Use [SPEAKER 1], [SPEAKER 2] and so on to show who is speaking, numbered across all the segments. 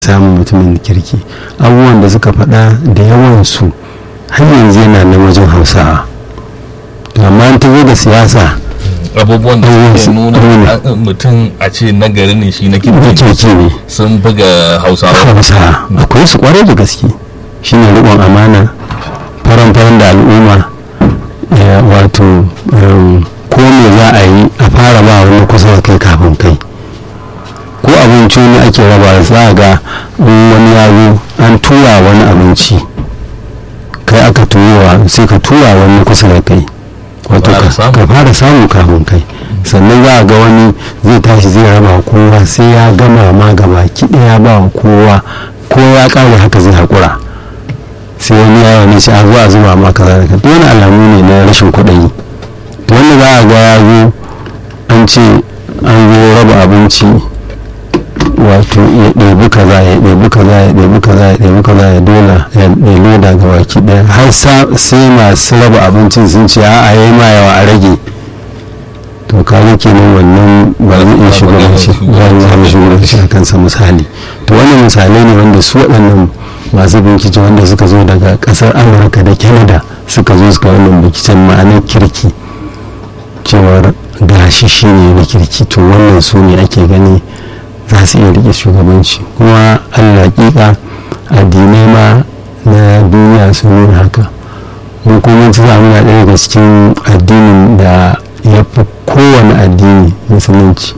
[SPEAKER 1] samun mutumin kirki abubuwan da suka faɗa da yawansu har yanzu yana na wajen hausawa amma an tazo da siyasa
[SPEAKER 2] abubuwan da suke nuna mutum a ce nagari ne shi na kirki
[SPEAKER 1] ne
[SPEAKER 2] sun buga hausawa
[SPEAKER 1] hausawa akwai su kwarai da gaske shine riƙon amana faran-faran da al'umma wato ko me za a yi a fara ba wani kusa da kai kafin kai ko abinci ne ake raba za a ga wani ya zo an tura wani abinci kai aka turowa sai ka tura wani kusa da kai wato ka fara samu kafin kai sannan za a ga wani zai tashi zai raba kowa sai ya gama ma gaba kiɗa ya ba wa kowa ko ya ƙare haka zai haƙura sai wani yawa ne ce a zuwa zuba ma kaza da kaza wani alamu ne na rashin kuɗi wanda za a ga ya zo an ce an zo raba abinci wato ya ɗebi kaza ya ɗebi kaza ya ɗebi kaza ya ɗebi kaza ya dola ya loda ga baki ɗaya har sai masu raba abincin sun ce a yi ma yawa a rage to kaga kenan wannan ba zai iya shugabanci ba zai shugabanci a kansa misali to wannan misalai ne wanda su waɗannan masu bincike wanda suka zo daga ƙasar amurka da canada suka zo suka wannan binciken ma'anar kirki cewar gashi shi ne na kirki to wannan su ne ake gani za su iya rike shugabanci kuma alaƙiƙa addinai ma na duniya sun nuna haka mun kuma ci samu na ɗaya daga cikin addinin da ya fi kowane addini musulunci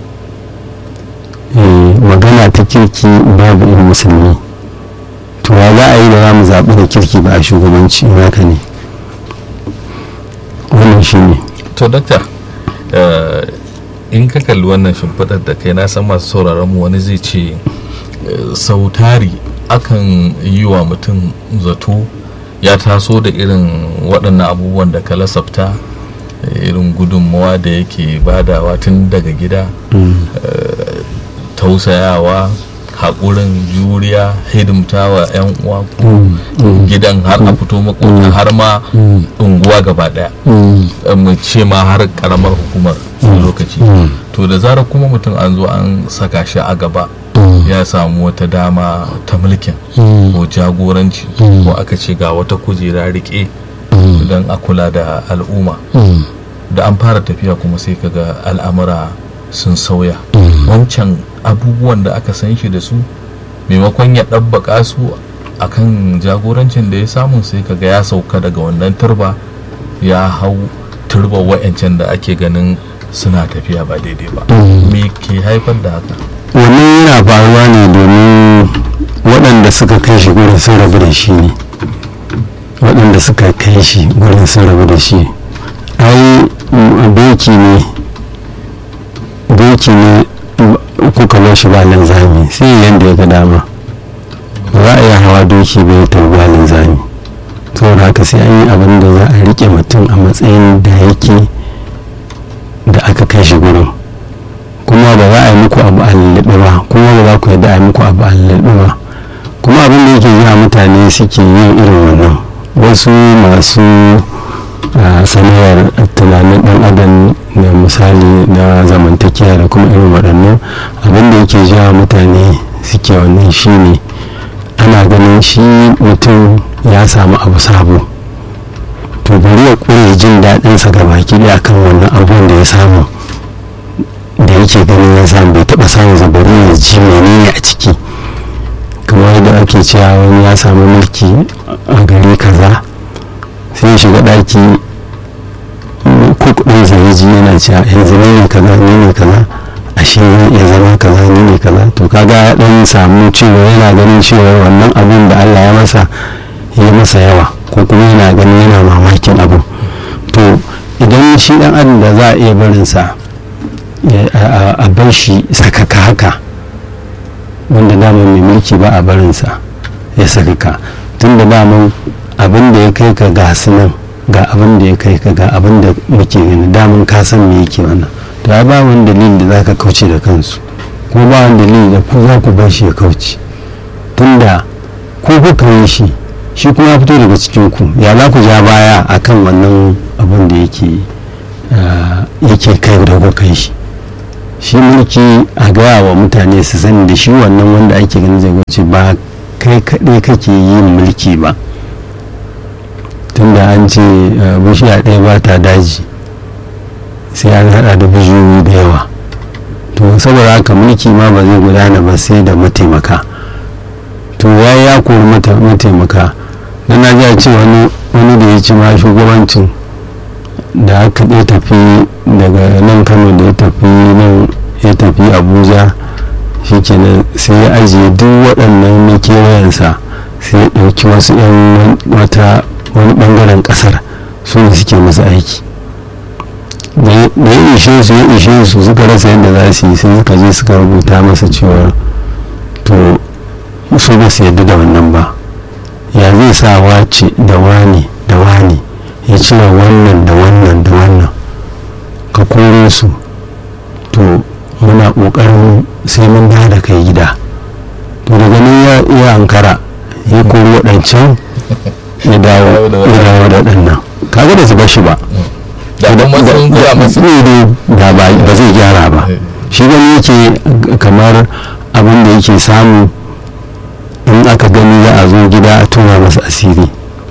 [SPEAKER 1] magana ta kirki babu in musulmi to ya za a yi da za mu zaɓi da kirki ba a shugabanci haka ne wannan shi ne
[SPEAKER 2] to dakta in ka kalli wannan shimfiɗar da kai na san masu sauraron mu wani zai ce sautari akan yi wa mutum zato ya taso da irin waɗannan abubuwan da ka lasafta irin gudunmawa da yake badawa tun daga gida tausayawa haƙurin juriya hidimtawa 'yan uwa gidan har a fito makota har ma unguwa gaba daya mu ce ma har karamar hukumar lokaci to da zarar kuma mutum an zo an saka shi a gaba ya samu wata dama ta mulkin ko jagoranci ko aka ce ga wata kujera rike don a kula da al'umma da an fara tafiya kuma sai kaga al'amura sun sauya wancan abubuwan da aka san shi da su maimakon ya ɗabbaka su akan jagorancin da ya samu sai kaga ya sauka daga wannan turba ya hau turba wa'yancan da ake ganin suna tafiya ba daidai ba me ke haifar da haka
[SPEAKER 1] wannan yana faruwa ne domin waɗanda suka kai shi gurin sun rabu da shi ne waɗanda suka kai shi gurin sun rabu da shi ai doki ne doki ne kuka bar shi ba linzami sai yadda ya ga dama za a iya hawa doki bai ta ba linzami saboda haka sai an yi abin da za a rike mutum a matsayin da yake da aka kai shi gurin kuma ba za a yi muku abu a lullube ba kuma ba za ku yadda a yi muku abu a lullube ba kuma abin da yake yi mutane suke yin irin wannan wasu masu sanayar tunanin dan adam da misali na zamantakewa da kuma irin waɗannan abin da yake jawa mutane suke wannan shine ana ganin shi mutum ya samu abu sabo to bari ya ƙure jin daɗinsa ga baki ɗaya kan wannan abubuwan da ya samu da yake ganin ya samu bai taɓa samun zabari ya ji menene a ciki kamar yadda ake cewa wani ya samu mulki a gari kaza sai ya shiga ɗaki kuk ɗin zai ji yana cewa yanzu ne ne kaza ne ne kaza ashe zan iya zama kaza ne ne kaza to kaga ya ɗan samu cewa yana ganin cewa wannan abin da Allah ya masa ya masa yawa ko kuma yana ganin yana mamakin abu to idan shi ɗan adam da za a iya barinsa a bar shi sakaka haka wanda daman mai mulki ba a barinsa ya sakaka tun da daman abin da ya kai ka ga nan ga abin da ya kai ka ga abin da muke gani daman ka san me yake wannan to ya ba wani dalili da za ka kauce da kansu ko ba wani dalili da ku za ku bar shi ya kauce tunda ko kuka yi shi shi kuma ya fito daga cikin ku ya za ku ja baya akan wannan abin da yake yake kai da kuka kai shi shi mulki a gaya wa mutane su sani da shi wannan wanda ake ganin zai wuce ba kai kaɗai kake yin mulki ba tunda an ce bishiya ɗaya ba ta daji sai an haɗa da bishiyoyi da yawa to saboda haka mulki ma ba zai gudana ba sai da mataimaka to ya ya kori mataimaka na na ji a ce wani da ya ci ma shugabancin da aka ɗaya tafi daga nan kano da ya tafi nan ya tafi abuja shikenan sai ya ajiye duk waɗannan na kewayensa sai ya ɗauki wasu 'yan wata wani ɓangaren ƙasar su ne suke masa aiki da ya ishe su ya ishe su suka rasa yadda za su yi sai suka je suka rubuta masa cewa to su ba su yadda da wannan ba ya zai sa wace da wani da wani ya cire wannan da wannan da wannan ka kore su to muna ƙoƙarin sai mun da da kai gida to daga nan ya iya ankara ya kori waɗancan ya dawo da waɗannan kaga da su bashi ba
[SPEAKER 2] da kuma sun gura masu
[SPEAKER 1] da ba zai gyara ba shi gani yake kamar abin da yake samu in aka gani za a zo gida a tuna masa asiri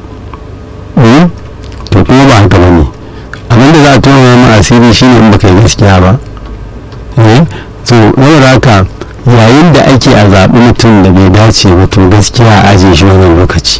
[SPEAKER 1] to kuma ba haka bane abin da za a tuna masa asiri shine in baka yi gaskiya ba so saboda haka yayin da ake a zaɓi mutum da bai dace ba to gaskiya a ajiye shi wannan lokaci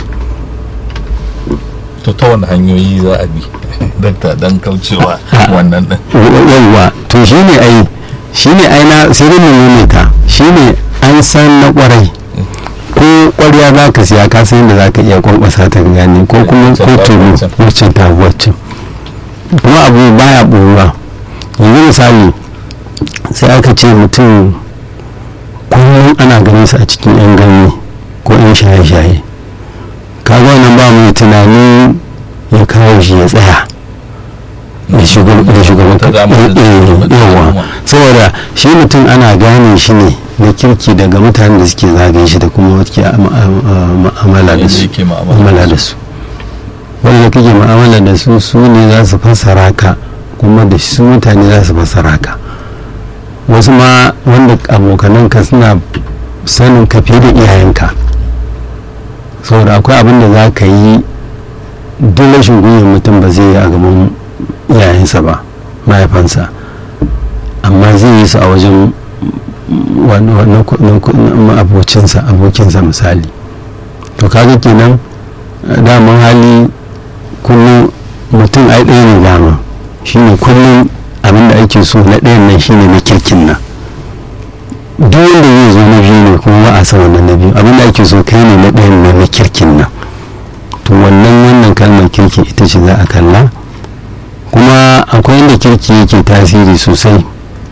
[SPEAKER 2] to ta wani hanyoyi za a bi dakta dan kaucewa wannan din
[SPEAKER 1] yawwa to shi ne ai shi ne ai na sai dai mu ta shi ne an san na kwarai ko kwarya za ka siya ka san yadda za ka iya kwankwasa ta gane ko kuma ko turu wacce ta wacce kuma abu baya ɓoruwa yanzu misali sai aka ce mutum kullum ana ganin su a cikin yan ganye ko yan shaye-shaye kaga wannan ba mai tunani ya kawo shi ya tsaya da shugaban yawa saboda shi mutum ana gane shi ne na kirki daga mutanen da suke zagaye shi da kuma wake ma'amala da su ma'amala da su wanda kake ma'amala da su su ne za su fassara ka kuma da su mutane za su fassara ka wasu ma wanda abokananka suna sanin ka fiye da iyayenka saboda akwai abin da za ka yi duk rashin gwiwar mutum ba zai yi a gaban iyayensa ba mahaifansa amma zai yi su a wajen abokinsa abokinsa misali to kaga kenan daman hali kullum mutum ai ɗaya ne dama shine kullum abin da ake so na ɗayan nan shine na kirkin nan duk wanda zai zo na biyu ne kuma ba a san wannan na biyu abin da ake so kai ne na ɗayan nan na kirkin nan to wannan wannan kalmar kirki ita ce za a kalla kuma akwai inda kirki yake tasiri sosai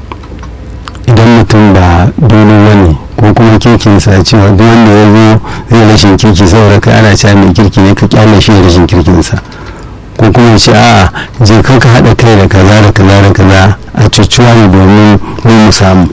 [SPEAKER 1] idan mutum ba dole wani ko kuma kirkin sa cewa duk wanda ya zo zai rashin kirki saboda kai ana cewa mai kirki ne ka kyale shi rashin kirkinsa ko kuma ce a'a je ka ka haɗa kai da kaza da kaza da kaza a cucuwa ne domin mu samu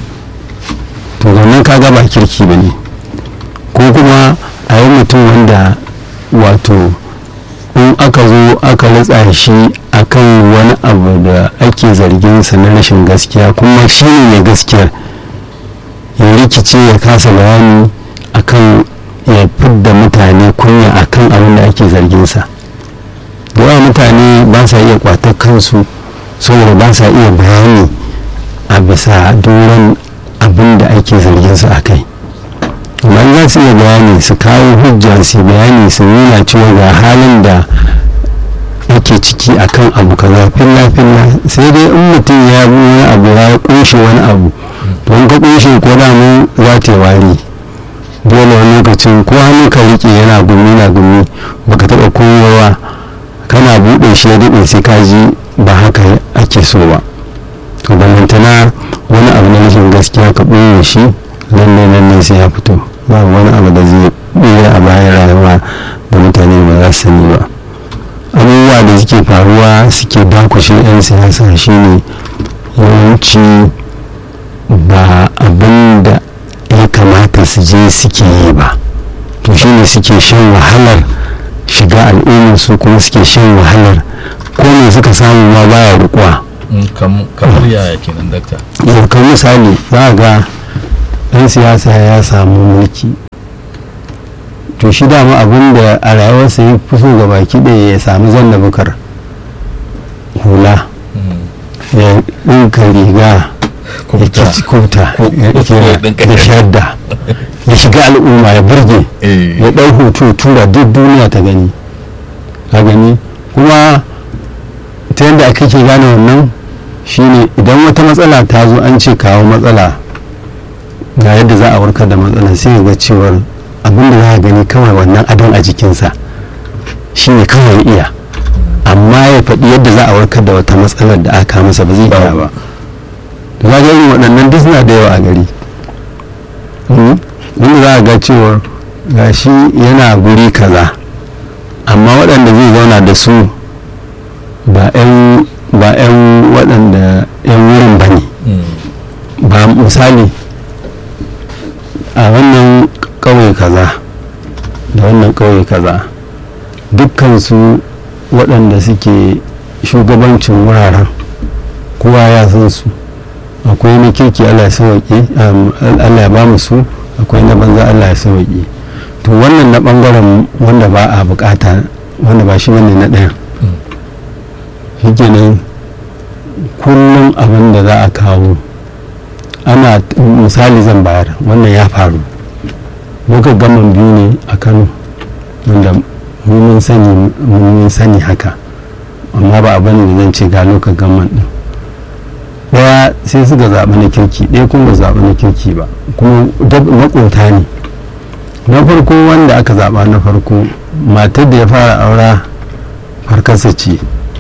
[SPEAKER 1] to wannan kaga ba kirki ba ne ko kuma a yi mutum wanda wato in aka zo aka ritsa shi akan wani abu da ake zargin sa na rashin gaskiya kuma shi ne mai gaskiyar ya rikice ya kasa bayani akan ya fidda mutane kunya akan abin da ake zargin sa yawa mutane ba sa iya kwatar kansu saboda ba sa iya bayani a bisa doron abin da ake zargin su a kai amma za su iya bayani su kawo hujja su bayani su nuna cewa ga halin da ake ciki akan abu kaza filla filla sai dai in mutum ya bi wani abu ya kunshe wani abu don ka kunshe ko da mu za ta wari dole wani lokacin ko hannu ka rike yana gumi na gumi baka taba koyowa kana buɗe shi ya daɗe sai ka ji ba haka ake so ba to ballantana wani abu na rashin gaskiya ka ɓoye shi lalle lalle sai ya fito ba wani abu da zai ɓoye a bayan rayuwa da mutane ba za su sani ba abubuwa da suke faruwa suke dakushe 'yan siyasa shine yawanci ba abin da ya kamata su je suke yi ba to shine suke shan wahalar shiga al'ummar su kuma suke shan wahalar ko me suka samu ma baya rukuwa
[SPEAKER 2] kamar yaya kenan dakta
[SPEAKER 1] kan misali za a ga ɗan siyasa ya samu mulki to shi dama abin da a rayuwarsa ya fi so ga baki ɗaya ya sami zan da bukar hula ya ɗinka riga ya kici kota ya shadda ya shiga al'umma ya burge ya ɗau hoto tura duk duniya ta gani a gani kuma ta yadda aka ke gane wannan shine idan wata matsala ta zo an ce kawo matsala ga yadda za a warkar da matsala sai ga cewar abinda za a gani kawai wannan adon a jikinsa shine kawai iya amma ya faɗi yadda za a warkar da wata matsalar da aka masa ba zai iya ba da za ga irin waɗannan duk suna da yawa a gari wanda za a ga cewar ga shi yana guri kaza amma waɗanda zai zauna da su ba 'yan waɗanda 'yan wurin ba ne ba misali a wannan ƙauye kaza da wannan ƙauye kaza dukkansu waɗanda suke shugabancin wuraren kowa ya san su akwai na kirki allah ya sauƙi allah ya ba mu su akwai na banza allah ya sauƙi to wannan na ɓangaren wanda ba a bukata wanda ba shi ne na ɗayan shi kenan kullum abin da za a kawo ana misali zan bayar wannan ya faru muka gaman biyu ne a kano wanda mun sani mun sani haka amma ba abin da zan ce ga lokacin gaman din daya sai suka zaɓi na kirki ɗaya kuma ba zaɓi na kirki ba kuma makota ne na farko wanda aka zaɓa na farko matar da ya fara aura farkarsa ce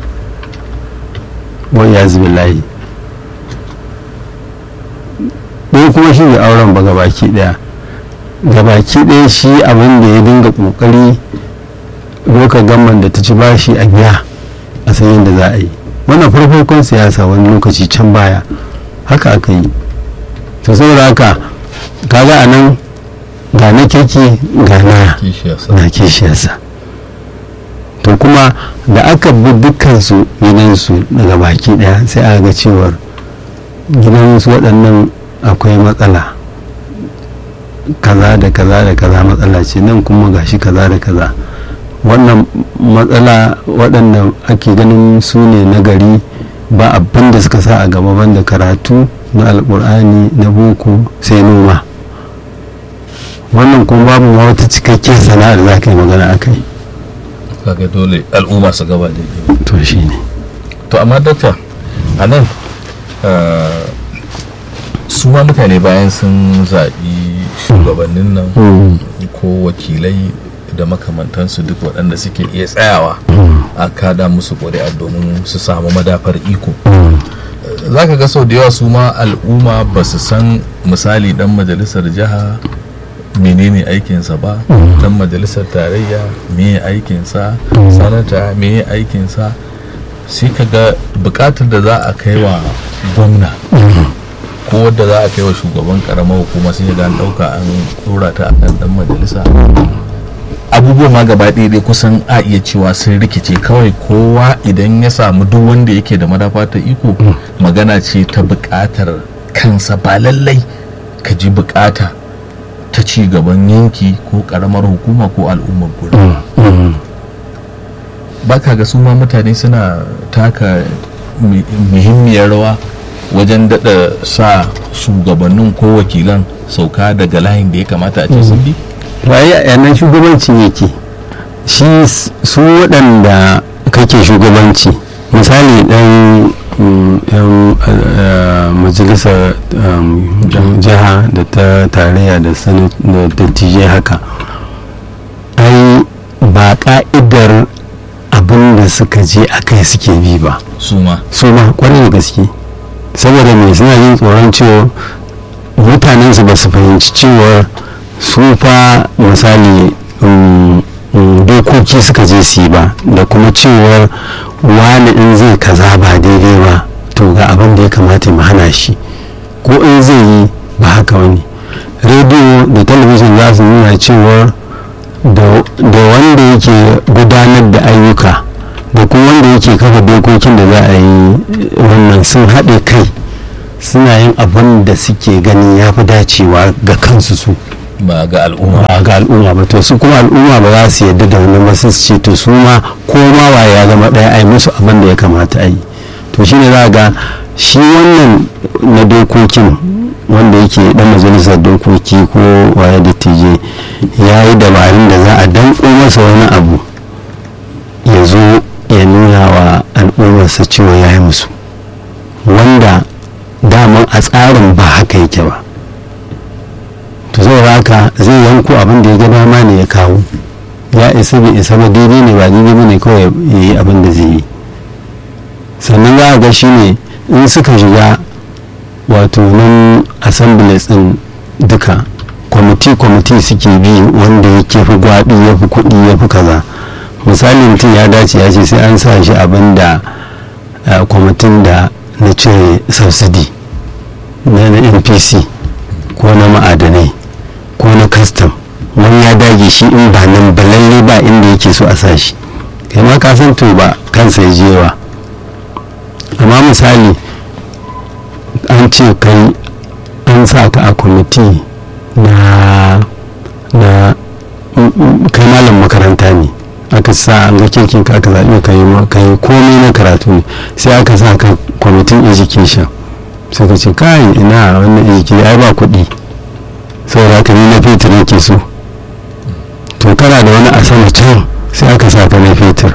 [SPEAKER 1] wani ya zubi layi ɗaya kuma shi da auren ba gabaki ɗaya gabaki ɗaya shi abin da ya dinga ƙoƙari lokacin gamman da ta ci bashi a biya a san yadda za a yi wannan farfarkon siyasa wani lokaci can baya haka aka yi to saboda haka kaga a nan ga na kirki ga na kishiyarsa to kuma da aka bi dukkansu gidansu daga baki daya sai aka ga cewar gidansu waɗannan akwai matsala kaza da kaza da kaza matsala ce nan kuma gashi kaza da kaza wannan matsala waɗanda ake ganin su ne na gari ba abin da suka sa a gaba banda karatu na alkur'ani na boko sai noma wannan kuma babu ma wata cikakkiyar sana'a da za ka yi magana a kai
[SPEAKER 2] kaga dole al'umma su gaba da
[SPEAKER 1] to shi ne
[SPEAKER 2] to amma dakta a nan su ma mutane bayan sun zaɓi shugabannin nan ko wakilai da makamantansu duk waɗanda suke iya tsayawa a kada musu ƙuri'a domin su samu madafar iko za ka ga sau da yawa su ma al'umma ba su san misali dan majalisar jiha menene aikinsa ba dan majalisar tarayya me aikinsa sanata me aikinsa sai ka ga bukatar da za a kai wa gwamna ko wadda za a kai wa shugaban karamar hukuma sai ga an dauka an dora ta akan dan majalisa abubuwa ma gaba ɗaya kusan a iya cewa sun rikice kawai kowa idan ya samu duk wanda yake da madafa ta iko magana ce ta buƙatar kansa ba lallai ka ji buƙata ta ci gaban yanki ko ƙaramar hukuma ko al'ummar gurin ba ka ga su ma mutane suna taka muhimmiyar rawa wajen daɗa sa shugabannin ko wakilan sauka daga layin da ya kamata a ce sun bi
[SPEAKER 1] waye a yanar shugabanci yake shi su waɗanda kake shugabanci misali ɗan yan majalisar jiha da ta tarayya da dattijai haka ai ba ka'idar abin da suka je a kai suke bi ba
[SPEAKER 2] su ma
[SPEAKER 1] su ma kwarai da gaske saboda mai suna yin tsoron cewa mutanensu ba su fahimci cewa su fa misali dokoki suka je su yi ba da kuma cewar wani in zai kaza ba daidai ba to ga abin da ya kamata mu hana shi ko in zai yi ba haka wani rediyo da talabijin za su nuna cewar da wanda yake gudanar da ayyuka da kuma wanda yake kafa dokokin da za a yi wannan sun haɗe kai suna yin abin da suke gani ya fi dacewa ga kansu su
[SPEAKER 2] ba ga al'umma
[SPEAKER 1] ba ga al'umma ba to su kuma al'umma ba za su yadda da wani ba su ce to su ma ko ma waye ya zama ɗaya a yi musu abin da ya kamata a yi to shine za ga shi wannan na dokokin wanda yake dan majalisar dokoki ko waye dattijai ya yi dabarun da za a danko masa wani abu ya zo ya nuna wa al'ummarsa cewa ya yi musu wanda daman a tsarin ba haka yake ba to zai haka zai yanko abin da ya ga dama ne ya kawo ya isa bai isa ba daidai ne ba daidai ba ne kawai ya yi abin da zai yi sannan za a ga shi ne in suka shiga wato nan assemblies din duka kwamiti-kwamiti suke bi wanda ya fi gwaɗi ya fi kuɗi ya fi kaza misali mutum ya dace ya ce sai an sa shi abin da kwamitin da na cire subsidy na na npc ko na ma'adanai ko na custom wani ya dage shi in ba nan ba lalle ba inda yake so a sa shi kai ma ka san to ba kansa ya jewa amma misali an ce kai an sa ka a kwamiti na na kai malam makaranta ne aka sa an ga kirkin ka aka zaɓi ka yi komai na karatu ne sai aka sa ka kwamitin education sai ka ce kai ina wannan education ai ba kuɗi saboda ka ni na fetur nake so to kana da wani a sama can sai aka sa ka na fetur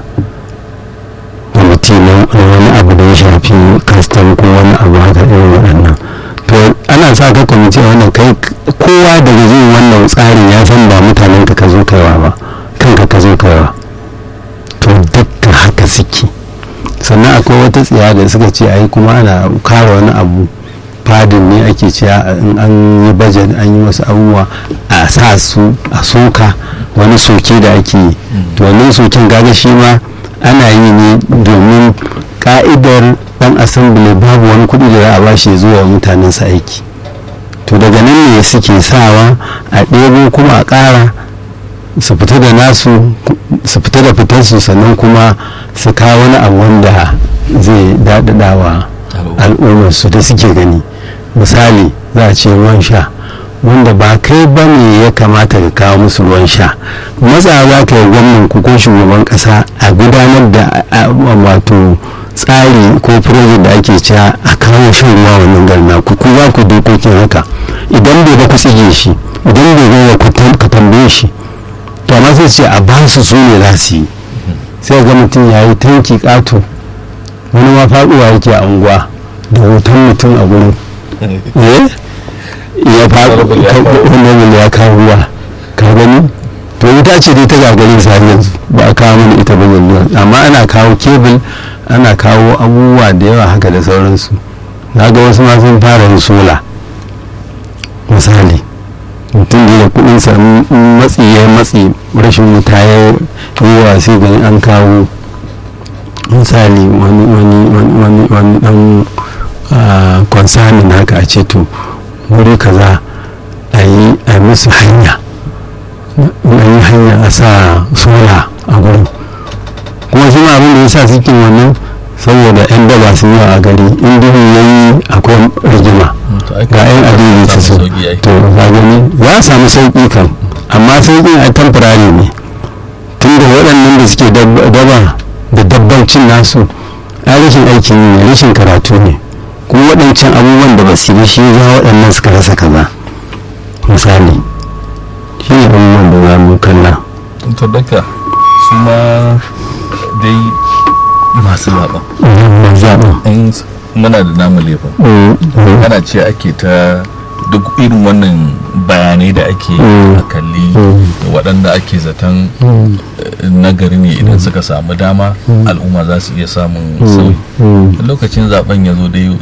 [SPEAKER 1] kwamiti na wani abu da ya shafi kastam ko wani abu haka irin waɗannan to ana sa ka kwamiti a wannan kai kowa daga zai wannan tsarin ya san ba mutanen ka ka zo kaiwa ba kanka ka zo kaiwa to dukka haka suke sannan akwai wata tsiya da suka ce ai kuma ana kara wani abu fadin ne ake cewa in an yi bajet an yi wasu abubuwa a sa su a soka wani soke da ake yi to wannan soken gaga shi ma ana yi ne domin ka'idar dan asambili babu wani kuɗi da za a bashi ya zuwa mutanensa aiki to daga nan ne suke sawa a ɗebo kuma a ƙara su fita da nasu su fita da fitarsu sannan kuma su kawo wani abu wanda zai daɗaɗa wa al'ummarsu da suke gani misali za a ce ruwan sha wanda ba kai ba ne ya kamata ka kawo musu ruwan sha matsa za ka yi gwamnan ku ko shugaban kasa a gudanar da wato tsari ko project da ake cewa a kawo shan ruwa wannan garna ku ku za ku dokokin haka idan bai ba ku tsige shi idan bai ba ku tambaye shi to amma sai ce a ba su su ne za su yi sai ga mutum ya yi tanki ƙato wani ma faɗuwa yake a unguwa da hoton mutum a gurin ya faɗo wanda ya kawo ruwa ka gani to ita ce dai ta gagarin sa yanzu ba a kawo mana ita ba yanzu amma ana kawo kebul ana kawo abubuwa da yawa haka da sauransu na ga wasu ma sun fara yin sola misali mutum da kudinsa matsi ya matsi rashin wuta ya yi wa sai gani an kawo misali wani wani wani wani dan konsanin haka a ce to wuri kaza a yi a musu hanya a yi hanya a sa sola a gurin kuma shi abin da ya sa suke wannan saboda yan daba sun yi a gari in duhu ya yi akwai rigima ga yan adini ta su to ga gani za a samu sauƙi kan amma sauƙin a tamfurari ne tun da waɗannan da suke daba da dabbancin nasu a rashin aikin ne rashin karatu ne kuma waɗancan abubuwan da ba su yi shi za waɗannan suka rasa kaza misali shi ne abubuwan da za mu kalla
[SPEAKER 2] to daga su ma dai masu zaɓa
[SPEAKER 1] zaɓa
[SPEAKER 2] muna da namu laifin ana ce ake ta duk irin wannan bayanai da ake a kalli waɗanda ake zaton nagari ne idan suka samu dama al'umma za su iya samun sauyi lokacin zaben ya zo dai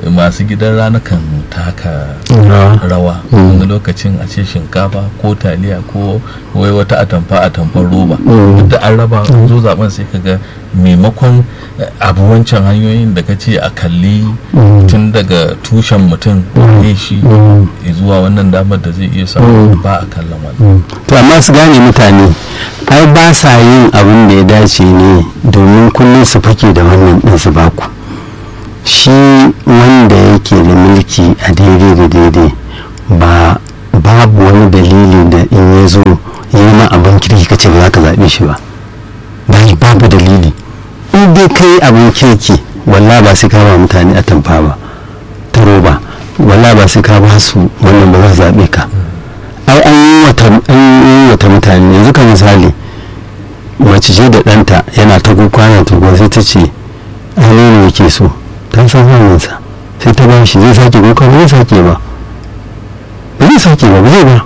[SPEAKER 2] masu gidan rana kan taka rawa wani lokacin a ce shinkafa ko taliya ko wai wata atamfa atamfar roba duk da an raba zo zaben sai ka ga maimakon abu wancan hanyoyin da ka ce a kalli tun daga tushen mutum ne shi zuwa wannan damar da zai iya samu ba a kallon wani
[SPEAKER 1] to amma su gane mutane ai ba sa yin abin da ya dace ne domin kullum su fake da wannan ɗin su baku shi wanda yake da mulki a daidai da daidai ba babu wani dalili da in ya zo yi ma abin kirki kace ba za ka zaɓe shi ba babu dalili in dai kai abin kirki walla ba sai ka ba mutane a tamfa ba ta roba walla ba sai ka ba su wannan ba za su zaɓe ka ai an yi wata mutane yanzu ka misali mace ce da ɗanta yana ta kwana ta sai ta ce ai ne yake so ta san hannunsa sai ta ba shi zai sake kuka ba zai sake ba ba zai sake ba ba zai ba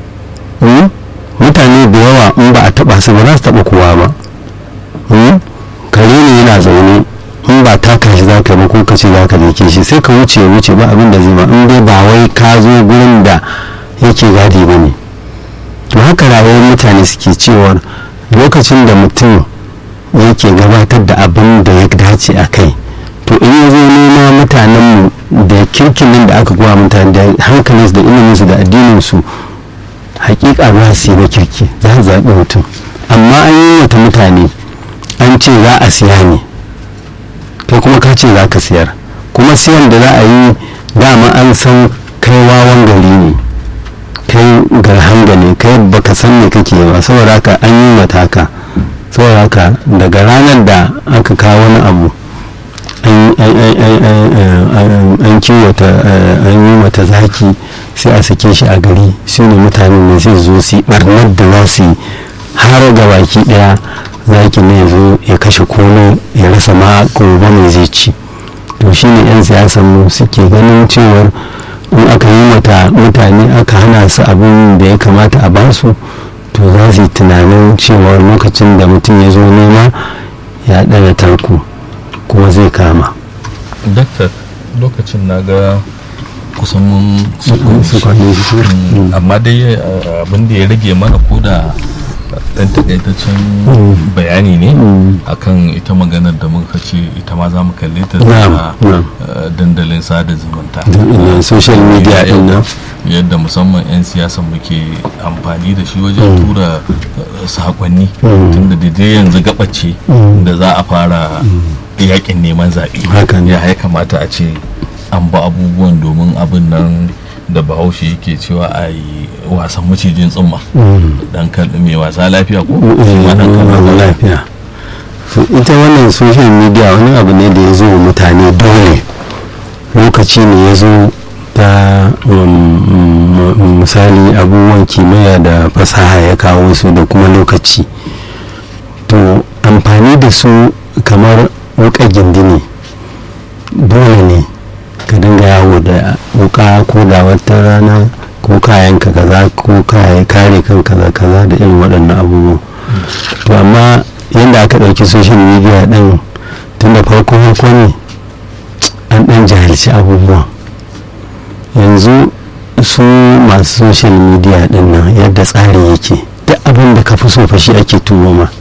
[SPEAKER 1] mutane da yawa in ba a taba su ba za su taba kowa ba kare ne yana zaune in ba taka shi za ka ba ko ka ce za ka dake shi sai ka wuce wuce ba abin da zai ba in dai ba wai ka zo gurin da yake gadi ba ne to haka rayuwar mutane suke cewar lokacin da mutum yake gabatar da abin da ya dace a kai to in ya zo nema mutanenmu da kirkinin da aka kowa mutane da hankalinsu da iliminsu da addininsu hakika za su yi na kirki za su zaɓi mutum amma an yi wata mutane an ce za a siya ne kai kuma ka ce za ka siyar kuma siyan da za a yi dama an san kai wawan gari ne kai garhanga ne kai baka san me kake ba saboda haka an yi mata haka saboda haka daga ranar da aka kawo wani abu an kiwata an yi mata zaki sai a sake shi a gari su ne mutanen da sai zo su barnar da za su yi har ga baki daya zaki ne zo ya kashe kono ya rasa ma gobe mai zai ci to shi ne 'yan siyasan mu suke ganin cewar in aka yi mata mutane aka hana su abin da ya kamata a basu to za su yi tunanin cewar lokacin da mutum ya zo nema ya ɗana tarko kuma zai kama
[SPEAKER 2] daktar lokacin na ga kusan mun amma dai abin da ya rage mana ko da dan takaitaccen bayani ne akan ita maganar da muka ce ita ma za mu kalle ta a dandalin sada zumunta
[SPEAKER 1] social media din nan
[SPEAKER 2] yadda musamman 'yan siyasa muke amfani da shi wajen tura sakonni tunda da yanzu gabace da za a fara yakin neman zaɓe ya ya kamata a ce an ba abubuwan domin abin nan da bahaushe yake cewa a yi wasan macijin tsumma dan kalli mai wasa lafiya ko
[SPEAKER 1] lafiya ita wannan social media wani abu ne da ya zo mutane dole lokaci ne ya zo ta misali abubuwan kimiyya da fasaha ya kawo su da kuma lokaci to amfani da su kamar wuka gindini dole ne ka dinga yawo da wuka ko da wata rana ko kayan ka kaza ko kayan kare kan kaza kaza da irin waɗannan abubuwa to amma yadda aka ɗauki social media ɗin tun da farko farko ne an ɗan jahilci abubuwa yanzu su masu social media ɗin nan yadda tsari yake duk abin da ka fi so fashi ake turo ma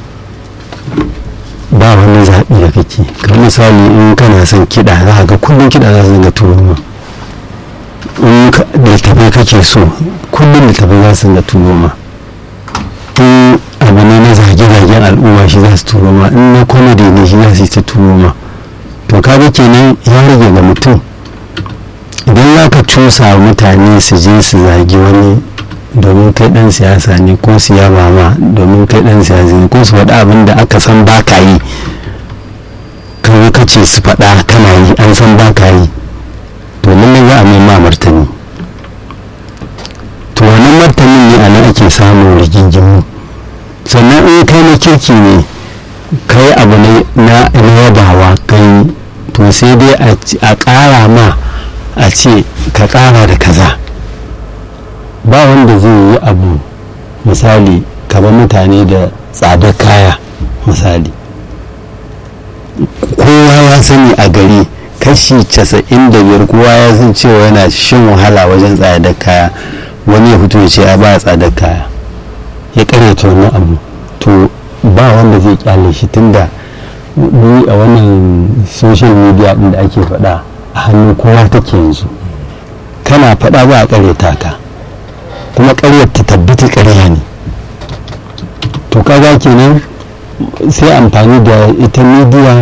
[SPEAKER 1] ba wani zaɓi da kake kamar misali in kana son kiɗa za ga kullum kiɗa za su dinga turo ma in littafai kake so kullum littafai za su dinga turo ma in abu ne na zage-zagen al'umma shi za su turo ma in na comedy ne shi za su yi ta turo ma to kaga kenan ya rage ga mutum idan za ka cusa mutane su je su zagi wani domin kai dan siyasa ne ko su yaba ma domin kai dan siyasa ne ko su faɗa abin da aka san ba ka yi kawai ka ce su faɗa kana yi an san ba ka yi to lallai za a mai ma martani to wannan martanin ne a nan ake samun rigingimu sannan in kai na kirki ne kai abu na yabawa kai to sai dai a ƙara ma a ce ka ƙara da kaza ba wanda zai yi abu misali kamar mutane da tsadar kaya misali kowa ya sani a gari kashi casa'in da biyar kowa ya san cewa yana shan wahala wajen tsadar kaya wani ya fito ya ce ya ba tsadar kaya ya karyata wannan abu to ba wanda zai kyale shi tunda ni a wannan social media din da ake faɗa a hannun kowa take yanzu kana faɗa ba a karyata ka kuma karyar ta tabbata karya ne to kaga kenan sai amfani da ita media